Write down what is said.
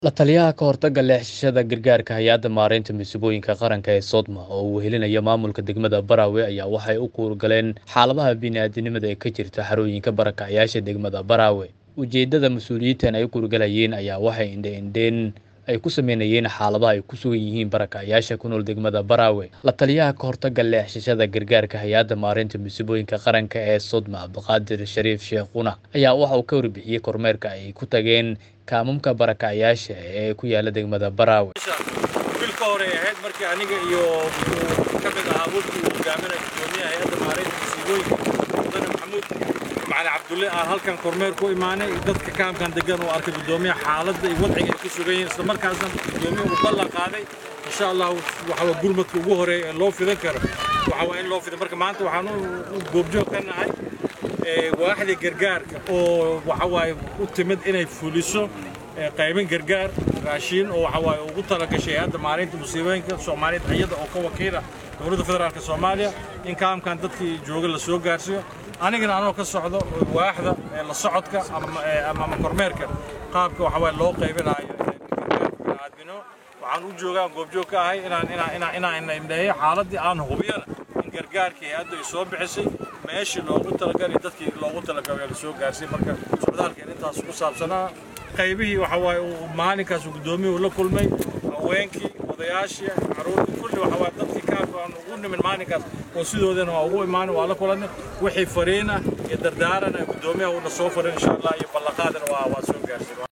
La taliyaha ka hortagga leexashada gargaarka hay-adda maareynta masiibooyinka qaranka ee Sodma oo uu wehelinaya maamulka degmada Barawe ayaa waxay u kuurgaleen xaaladaha bini'aadantinimada ee ka jirta xarooyinka barakacayaasha degmada Barawe. Ujeeddada mas'uuliyiintan ay u kuurgalayeen ayaa waxay indho-indheyn ay ku sameynayeen xaaladaha ay ku sugan yihiin barakacayaasha ku nool degmada Barawe. La taliyaha ka hortagga leexashada gargaarka hay-adda maareynta masiibooyinka qaranka ee Sodma Abdiqaadir Shariif Sheekhuna ayaa waxa uu ka warbixiyey kormeerka ay ku tageen kaamamka barakacayaasha ee ku yaala degmada Barawe. bil ka hore ahayd markii aniga iyo ka mid ahaa wafdi uu hogaaminaya gudoomiyaha hay-adda maareynta masiibooyinka mudane maxamuud macali cabdulle aan halkan kormeer ku imaanay dadka kaamkan degan uu arkay gudoomiyaha xaaladda iyo wadciga ay ku sugan yihiin isla markaasna gudoomiyaha uu ballan qaaday insha allah waxa waa gurmadka ugu horeeya ee loo fidan karo waxa waa in loo fidan marka maanta waxaan u goobjoog ka nahay waaxda gargaarka oo waxa waaye u timid inay fuliso qaybin gargaar raashiin oo waxa waaye ugu talagashay hadda maalinta musiibooyinka soomaaliyeed iyada oo ka wakiila dowladda federaalka soomaaliya in kaamkan dadkii jooga la soo gaarsiiyo anigana anoo ka socdo waaxda la socodka ama kormeerka qaabka waxa waaye loo qaybinayo bini'aadmino waxaan u joogaa goobjoog ka ahay inaan inaan inaan indheeyo xaaladii aan hubiyana in gargaarkii hay-addu ay soo bixisay meeshii loogu talagalay dadkii loogu talagalay la soo gaarsiiyey marka socdaalkeen intaas ku saabsanaa qaybihii waxa waaye uu maalinkaas uu gudoomiyuhu la kulmay haweenkii odayaashii caruurtii kulli waxa waaye dadkii kaafka aan ugu nimin maalinkaas oo sidoodana waa ugu imaanay waa la kulanay wixii fariin ah iyo dardaaran ah gudoomiyaha uuna soo farin insha allah iyo ballanqaadana waa waa soo gaarsiin